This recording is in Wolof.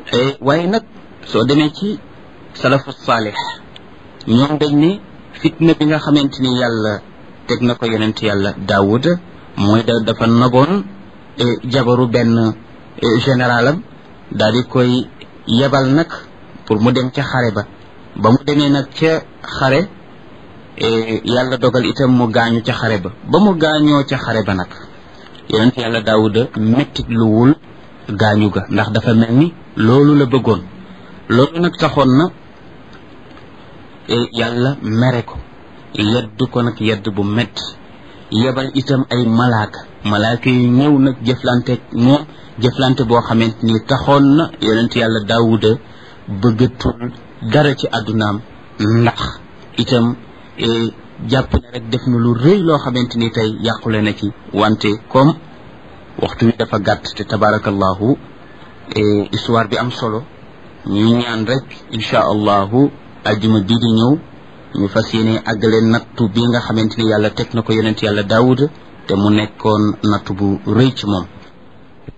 waaye nag soo demee ci salafu saalix ñoom dañ ne fitna bi nga xamante ni yàlla teg na ko yonent yàlla daawud mooy da dafa naboon jabaru benn généralam daal di koy yebal nag pour mu dem ca xare ba ba mu demee nag ca xare yàlla dogal itam mu gaañu ca xare ba ba mu gaañoo ca xare ba nag yonent yàlla daawuda mettit luwul gaañu ga ndax dafa mel ni loolu la bëggoon loolu nag taxoon na yàlla mere ko yedd ko nag yedd bu metti yebal itam ay malaaka malaaka yu ñëw nag jëflante moom jëflante boo xamante ni taxoon na yonent yàlla daawuda bëggatul dara ci àddunaam ndax itam jàpp ne rek def na lu rëy loo xamante ni tey yàqule na ci wante comme waxtu wi dafa gàtt te tabarakallahu histoire bi am solo ñu ñaan rek insha allahu ajjuma bii di ñëw ñu fas yéene àggale nattu bi nga xamante ni yàlla teg na ko yonent yàlla daawuda te mu nekkoon nattu bu rëy ci moom